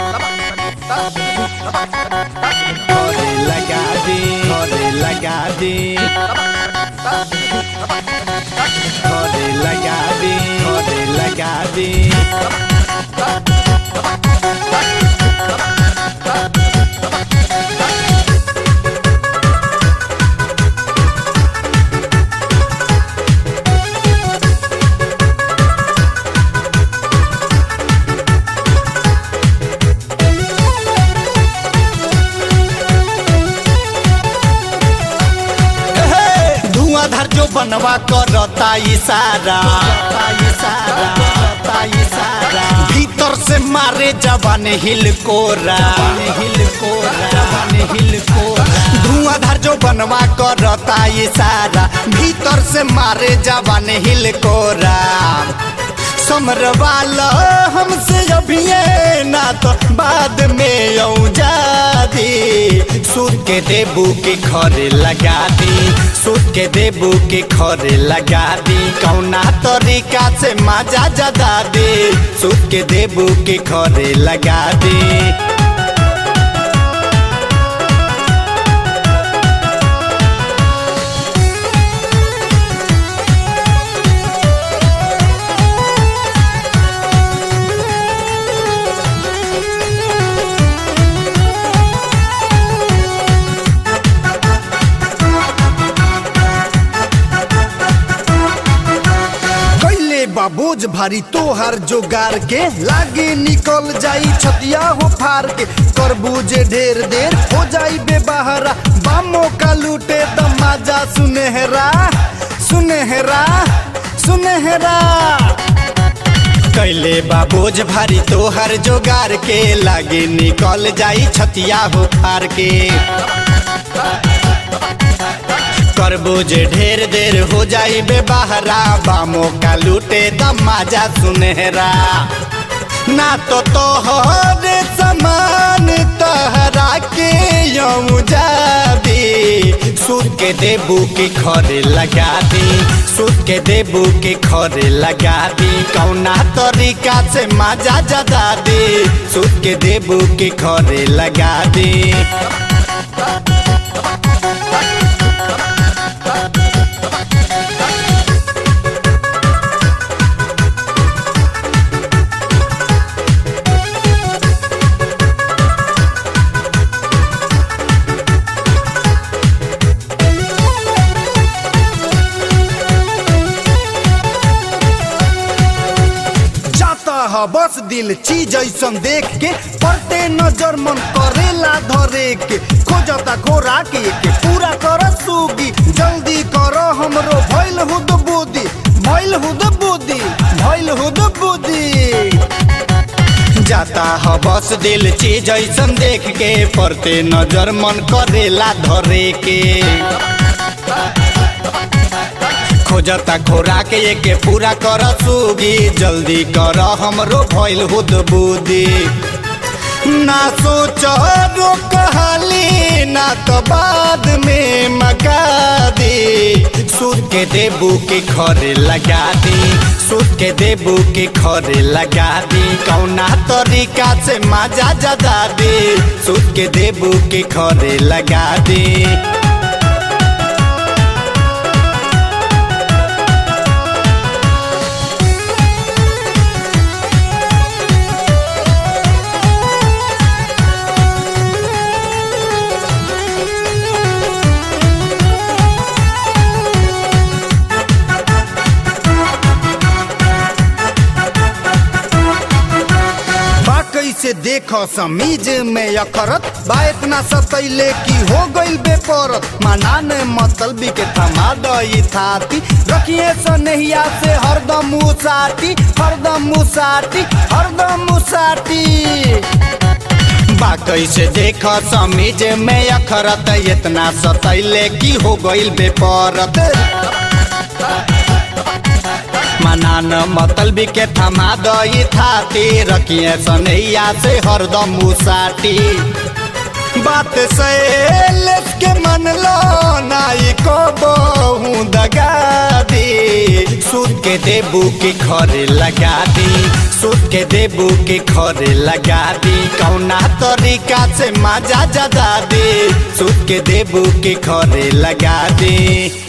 घरे लगा दे घरे लगा दे घरे लगा दे घरे लगा दे धुआंधार जो बनवा करता इशारा इशारा इशारा भीतर से मारे जवान हिल कोरा हिल कोरा जवान हिल कोरा धुआंधार जो बनवा करता इशारा भीतर से मारे जवान हिल कोरा समरवाला हमसे अभी ना तो बाद में औजा दी सूद के देबू के खरे लगा दी सूद के देबू के खरे लगा दी कौना तरीका से मजा जदा दी सूद के देबू के खरे लगा दी कैले बाबूज भारी तोहर जोगार के लागे निकल जाई छतिया हो फार के करबूजे ढेर देर हो जाई बेबहरा बामो का लूटे दमाजा सुनहरा सुनहरा सुनहरा कैले बाबूज भारी तोहर जोगार के लागे निकल जाई छतिया हो फार के करबूज ढेर देर हो जाई बेबहरा बामो का लूटे दमाजा सुनहरा ना तो तोहरे समान तहरा के यऊ जाबी सूद के देबू के खरे लगा दी सूद के देबू के खरे लगा दी कौना तरीका से मजा जदा दी सूद के देबू के खरे लगा दी जाता है बस दिल चीज ऐसन देख के पड़ते नजर मन करेला धरे के खोजता खोरा के के पूरा कर सूगी जल्दी करो हमरो भइल हुद बुद्धि भइल हुद बुद्धि भइल हुद बुद्धि जाता है बस दिल चीज ऐसन देख के पड़ते नजर मन करेला धरे के खोजता खोरा के एके पूरा कर सूगी जल्दी कर हमरो भइल हुद बुद्धि ना सोचो कहली ना तो बाद में मका दी सूद के देबू के खरे लगा दी सूद के देबू के खरे लगा दी कौना तरीका से मजा जदा दी सूद के देबू के खरे लगा दी बा कैसे देखो समीज में अखरत बा इतना सतैले की हो गइल बेपरत माना ने मतलबी के थमा दई थाती रखिए सनहिया से हरदम मुसाटी हरदम मुसाटी हरदम मुसाटी बा कैसे देख समीज में अखरत इतना सतैले की हो गइल बेपरत मनान मतलबी के थमा दई थाती रखिए सनैया से हरदम मुसाटी बात सैल के मन लो नाई को बहु दगा दी सूद के देबू के खरे लगा दी सूद के देबू के खरे लगा दी कौना तरीका से मजा जदा दी सूद के देबू के खरे लगा दी